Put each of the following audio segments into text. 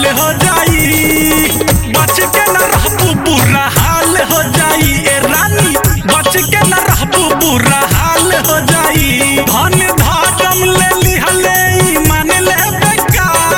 हाल हो जाई बच के न रहबू बुरा हाल हो जाई ए रानी बच के न रहबू बुरा हाल हो जाई धन धारम ले लिहले ईमान ले बेकार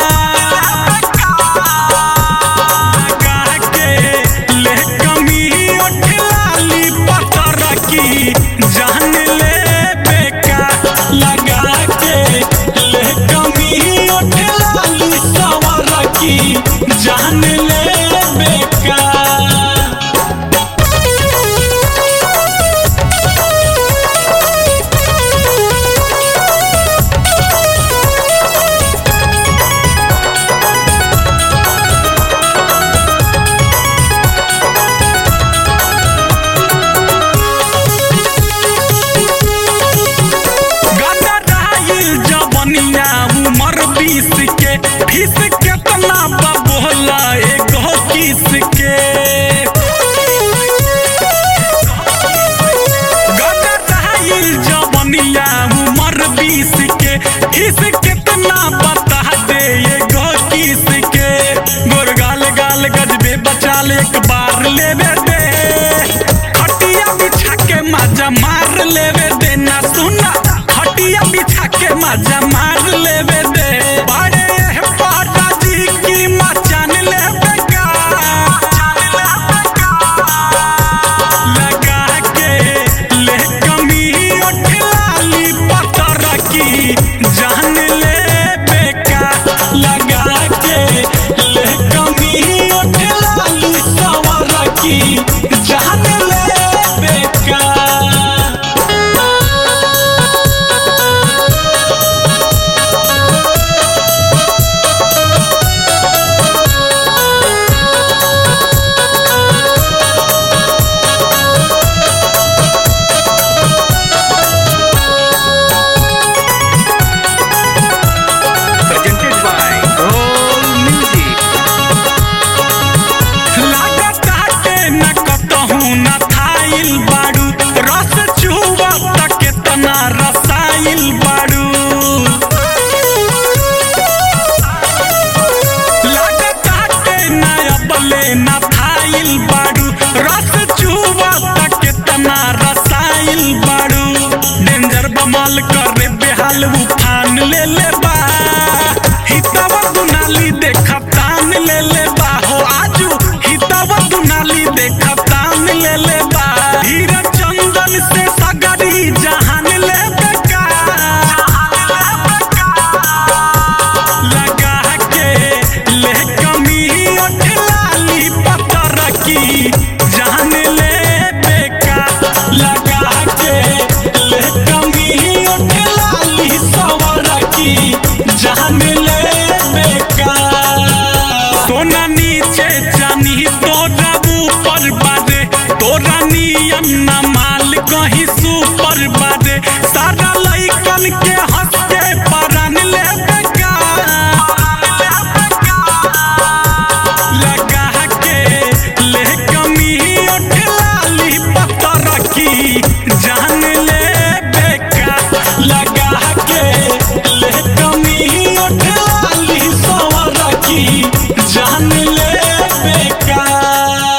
के ले कमी उठ लाली पतर की जान ले बेका लगा के ले कमी उठ लाली सवर की जान ले बेका गदराइल जवनिया उमर बीस के फीस केतना बबोला एगो किस के गदराइल जवनिया उमर बीस के फीस केतना बता दे एगो किस के गोरगाल गाल गजबे बचाल एक बार लेवे दे खटिया बिछा के मजा मार लेवे दे ना सुना खटिया बिछा के मजा मार लेवे दे बड़े पाटा जी की मचान लेवे का लगा के ले कमी उठ लाली पतर की जान ले बेका लगा के ले कमी उठ लाली सवर की जान ले बेका presented by Roll Music. लागताटे न कतहु न थाइल बाड़ू रस चुवा तक केतना रसाइल बाड़ू लागताटे न अबले न थाइल बाड़ू रस चुवा तक केतना रसाइल बाड़ू डेंजर बमाल करे बेहाल उफान ले ले बा हितवा दुनाली देखा तान ले ले बा हो आजू हितवा दुनाली देखा तान ले ले बा हीरा चंदन से सगरी जहान ले बेका लगा के ले कमी उठ लाली पतर की जान ले बेका लगा के ले कमी उठ लाली सवर की जान ले बेका सोना नीचे जानी तोरा ऊपर बाजे तोरा नियम न माल कहीं सुपर बाजे सारा लइकन के हंस के परान ले बेका लगा के ले कमी उठ लाली पतर की जान ले बेका लगा